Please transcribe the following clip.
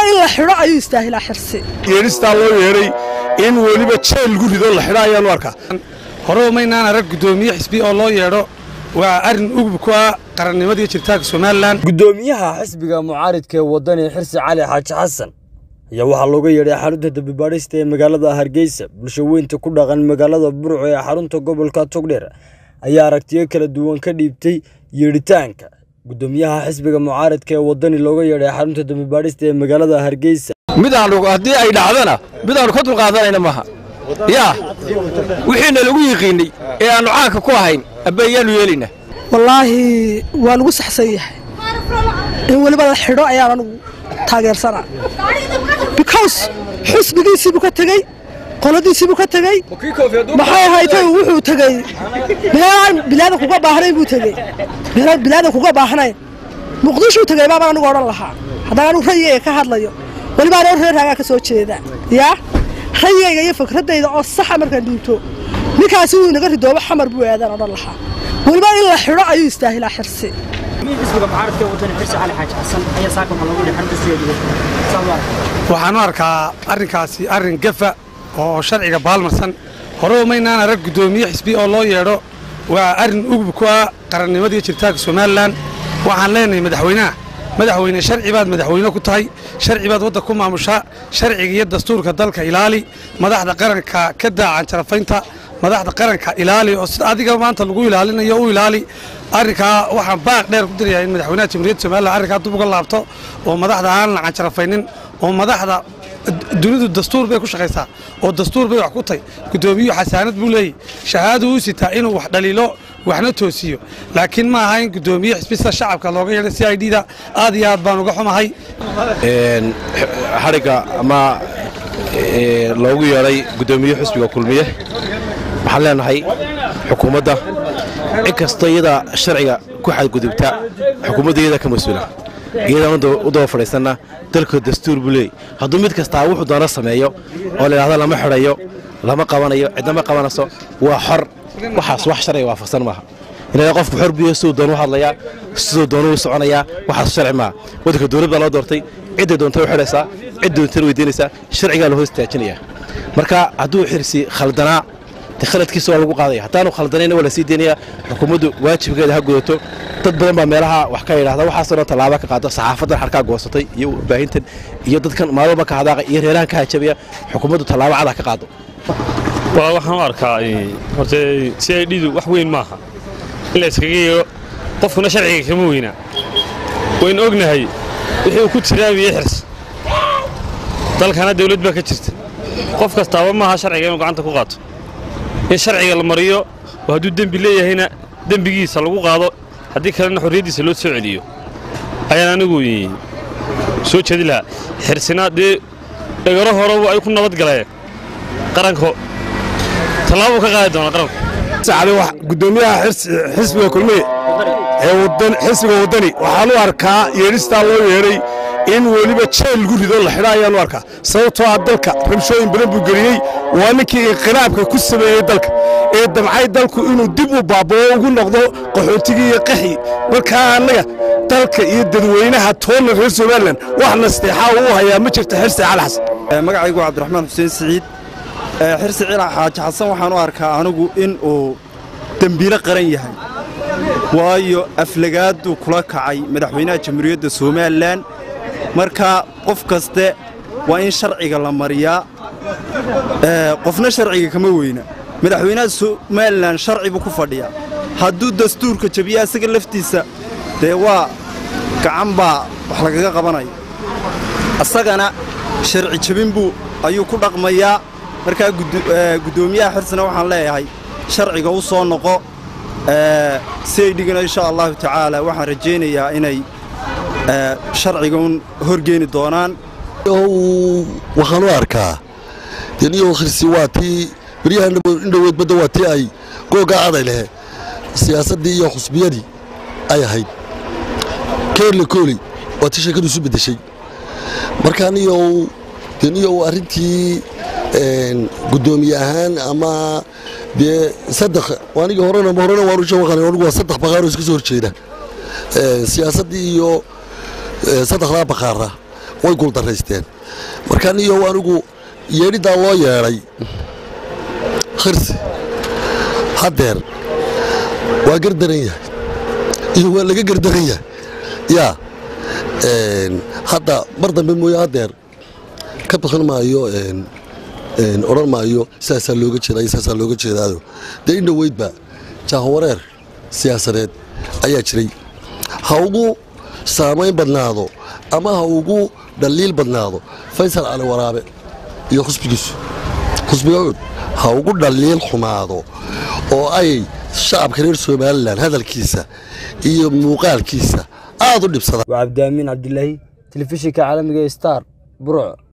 in la xidho ayuu istaahilaa xirsi yeedhistaa loo yeedhay in weliba jeel lagu rido la xidho ayaanu arkaa hore umaynaan arag guddoomiye xisbi oo loo yeedho waa arrin ugub ku ah qarannimadii jiritaanka somalilan guddoomiyaha xisbiga mucaaridka ee waddani xirsi cali xaaji xasan ayaa waxaa looga yeedhay xarunta dambibaadhista ee magaalada hargeysa bulsho weynta ku dhaqan magaalada burco ee xarunta gobolka togdheer ayaa aragtiyo kala duwan ka dhiibtay yeedhitaanka guddoomiyaha xisbiga mucaaridka ee waddani looga yeedhay xarunta dambibaadhista ee magaalada hargeysa midaanu haddii ay dhacdana midaanu ka dulqaadanayna maaha yaa wixiina lagu yiqiinnay ee aannu caanka ku ahayn abba ayaannu yeelaynaa wallaahi waa lagu saxsan yahay in weliba la xidho ayaan anugu taageersanaa because xusbigiisiibuu ka tegey qoladiisiibuu ka tegey maxay ahaytay wuxuu tegey meelaan bilaadan kuga baahnayn buu tegey meelaan bilaadan kuga baahnayn muqdishuu tegey baabaan anigu odhan lahaa haddaan anugu rayigayga ka hadlayo weliba anoo reer raagaa ka soo jeeda yaa rayigayga iyo fikraddayda oo saxa markaan dhiibto ninkaasi wuu inaga ridoobo xamar buu aadaan odhan lahaa weliba in la xidho ayuu istaahilaa xirsi xisbiga mucaaradka wadani xirsi cali xaaji xasan ayaa saaka waxaa loogu yidhi xarunta sideediga waxaan u arkaa arrinkaasi arrin gafa oo sharciga baalmarsan hore umaynaan arag guddoomiye xisbi oo loo yeedho waa arrin ugub ku ah qarannimadii jiritaanka somalilan waxaan leenahay madaxweynaha madaxweyne sharci baad madaxweyne ku tahay sharci baad wadda ku maamushaa sharciga iyo dastuurka dalka ilaali madaxda qaranka ka daacan jarafaynta madaxda qaranka ilaali oo sida adiga maanta lagu ilaalinayo u ilaali arrinkaa waxaan baaq dheer ku dirayaa in madaxweynaha jamhuuriyadda somalilan arrinkaa dib uga laabto oo madaxda aan la canjarafaynin oo madaxda dunidu dastuur bay ku shaqaysaa oo dastuur bay wax ku tahay guddoomiyuhu xasaanad buu leeyahy shahaadu u sitaa inuu wax dhaliilo waxna toosiyo laakiin ma aha in guddoomiye xisbista shacabka looga yeedhay c i d da aad iyo aad baan uga xumahay xadhigga ama loogu yeedhay guddoomiye xisbiga kulmiye waxaan leenahay xukuumadda cid kasta iyada sharciga ku xadgudubta xukuumadda iyada ka mas-uula iyadaan u daba fadhiisanna dalka dastuur buu leeyay hadduu mid kastaa wuxuu doono sameeyo oo layidhahdo lama xidhayo lama qabanayo cidnama qabanayso waa xor waxaas wax sharciga waafaqsan maaha inay qofku xor buyo siduu doonu hadlayaa siduu doonu u soconayaa waxaas sharci maaha waddanka dowlad baa loo doortay cidday doonta u xidhaysaa cid doontana weydiinaysaa sharcigaa la hoos istaajinaya marka hadduu xirsi khaldanaa de khaladkiisa waa lagu qaadaya haddaanu khaldanayna waa la sii deynayaa xukuumaddu waajibkeeda ha gudato dad badan baa meelaha wax ka yidhahda waxaasoo dhan tallaaba ka qaado saxaafadan xarkaa goosatay iyo baahintan iyo dadkan maalwalba ka hadaaqa iyo reerahan ka hajabaya xukuumaddu tallaabo cada ka qaado waxaan u arkaa horta si ay dhidu wax weyn maaha in la iskaga yeero qofkuna sharciga kama weynaa waynu ognahay wixii uu ku tiraamiyey xirs dalkana dawlad baa ka jirta qof kastaaba maaha sharciga inuu gacanta ku qaato in sharciga la mariyo oo hadduu dembi leeyahayna dembigiisa lagu qaado haddii kalena xorriyaddiisa loo soo celiyo ayaan anigu soo jeedi lahaa xirsina dee dhegaro horeba ay ku nabad galeen qaranko tallaabuu ka qaadi doonaa qaranku guddoomiyaha xisbiga kulmiye ee xisbiga waddani waxaan u arkaa yeedhistaa loo yeedhay in weliba jeel lagu rido la xidho ayaanu arkaa sababtoo ah dalka rabshooyin badan buu geliyey waa ninkii inqilaabka ku sameeyey dalka ee damcay dalku inuu dib u baabao ugu noqdo qaxootigii iyo qaxii markaa annaga dalka iyo dadweynaha toonna reer somalilan wax nasteexaa uu hayaa ma jirto xirsi cali xasan magacaygu cabdiraxmaan xuseen siciid xirsi cila xaaji xasan waxaan u arkaa anigu in uu dembiilo qaran yahay waayo aflagaaduu kula kacay madaxweynaha jamhuuriyadda somalilan marka qof kaste waa in sharciga la mariyaa qofna sharciga kama weyna madaxweynaha somalilan sharci buu ku fadhiyaa hadduu dastuurka jabiya isaga laftiisa dee waa gacan baa wax lagaga qabanaya isagana sharci jabin buu ayuu ku dhaqmayaa markaa guddoomiyaha xirsina waxaan leeyahay sharciga u soo noqo si ay dhigana insha allahu tacaala waxaan rajaynayaa inay sharciga un horgeeni doonaan waxaan u arkaa deniyow khirsi waa tii beryahan indhoweed badda waa tii ay googaa caday lehe siyaasaddii iyo xusbiyadii ay ahayd keerle kooley waa tii sheekadu isu beddeshay marka aniyow deniyow arrintii guddoomiye ahaan ama dee saddex aniga horena horena waanu shawaqan anigu waa saddex baqaaroo iska soo horjeeda siyaasaddii iyo saddexdaa baqaara way guuldaraysteen marka niyo anigu yeedhiddaa loo yeedhay khirsi haddeer waa gardaran yahay iyo waa laga gardaran yahay yaa hadda mar dambe mooye haddeer ka bixin maayo odhan maayo sidaasaa looga jeedaa sidaasaa looga jeedaado dee in dhoweydba jaahawareer siyaasadeed ayaa jiray ha ugu saamayn badnaado ama ha ugu dhaliil badnaado faysal cali waraabe iyo xusbigiisu xusbiga cud ha ugu dhaliil xumaado oo ay shacabka reer somalilan hadalkiisa iyo muuqaalkiisa aad u dhibsadaan waa cabdiamiin cabdilaahi telefishinka caalamiga star burco